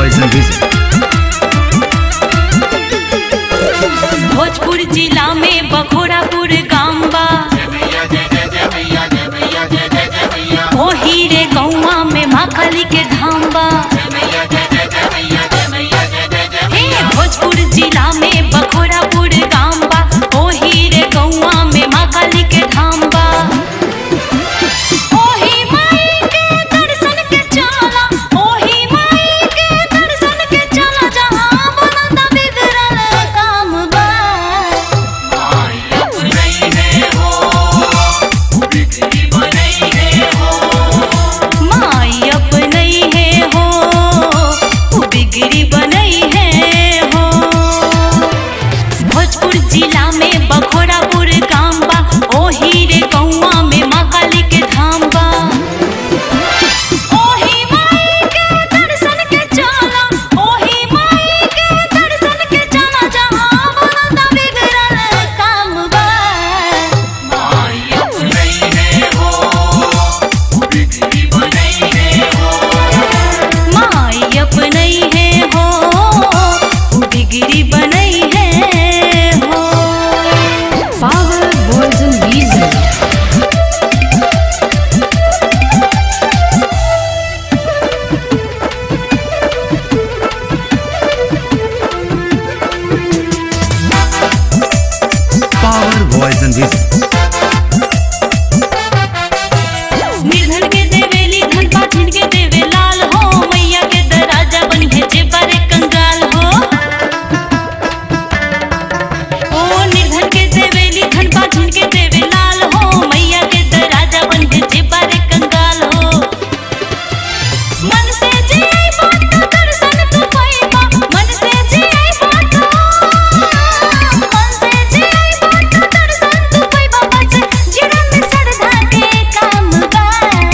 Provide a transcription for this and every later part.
Poison Vision. Bhojpur जिला में बखोरापुर गाम बा ओही रे गौवा में माँ काली के धाम बा हे भोजपुर जिला में बखोरापुर गाम बा ओही रे गौवा में माँ काली के धाम बा ओही माई के दर्शन के चला ओही माई के दर्शन के चला जहाँ बनता बिगड़ल काम बा माई अपनई है हो उ बिगड़ी बनई है हो भोजपुर जिला में बखोरापुर गाम बा ओही रे गौवा में माँ काली के धाम बा ओही माई के दर्शन के चला ओही माई के दर्शन के चला जहाँ बनता बिगड़ल काम बा माई अपनई है हो उ बिगड़ी बनई है हो Power Poison Vision. Power Poison Vision. निर्धन के देवेली धन पाठिन के देवे लाल हो मैया के दराजा बनी है जे बारे कंगाल हो ओ निर्धन के देवेली धन पाठिन के देवे लाल हो मैया के दराजा बनी है जे बारे कंगाल हो मन से जे आई बात का दर्शन तू पाएगा मन से जे आई बात का मन से जे आई बात का दर्शन तू पाएगा बस जीवन में श्रद्धा के काम बा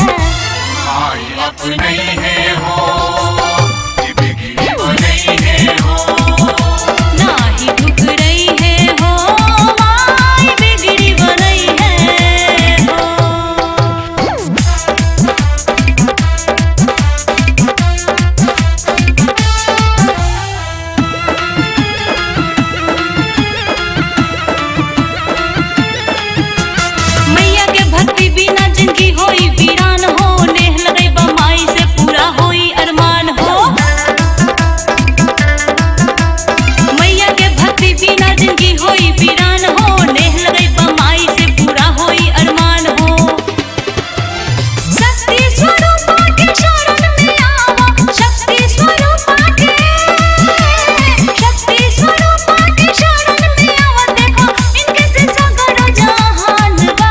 नाही ठुकरई है हो माई बिगड़ी बनई है हो मैया के भक्ति बिना जिंदगी होई वीरान हो नेह लगई बा माई से पूरा होई अरमान हो मैया के भक्ति बिना जिंदगी होई वीरान हो नेह लगई बा माई से पूरा होई अरमान हो शक्ति स्वरूपा के शरण में आवा शक्ति स्वरूपा के शक्ति स्वरूपा के शरण में आवा देखो इनके से सगरो जहान बा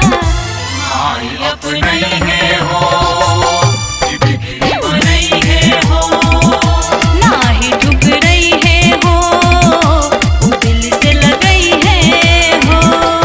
नाही ठुकरई है हो उ दिल से लगई है हो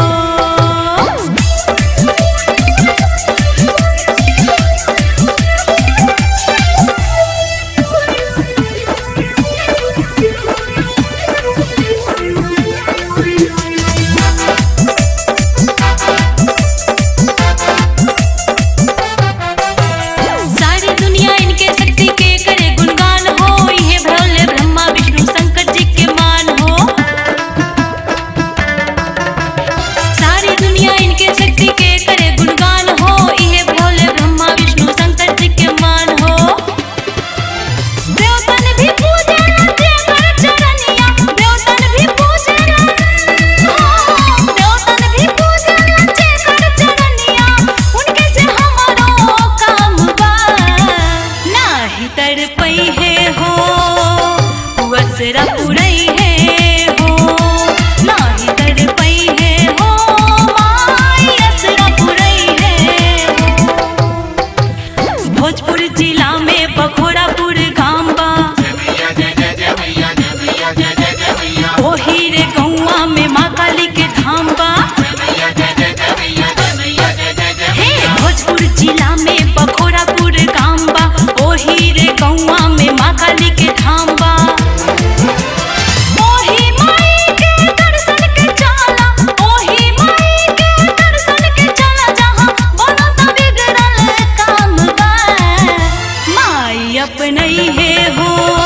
सारी दुनिया इनके शक्ति के करे गुणगान हो ये भोले ब्रह्मा विष्णु शंकर जी के मान हो सारी दुनिया इनके शक्ति के करे गुणगान हो ये भोले ब्रह्मा विष्णु शंकर जी के मान हो देवतन भी पूजे जे कर चरनिया देवतन भी पूजे देवतन भी पूजे जे कर चरनिया उनके से हमारो काम बा नाही तड़पई है हो असरा पुरई है हो नाही तड़पई है हो माई असरा पुरई है हो भोजपुर जिला में बखोरापुर गाम बा ओही रे गौवा में माँ काली के धाम बा हे भोजपुर जिला में बखोरापुर गाम बा ओही रे गौवा में माँ काली के धाम बा ओही माई के दर्शन के चला ओही माई के दर्शन के चला जहाँ बनता बिगड़ल काम बा माई अपनई है हो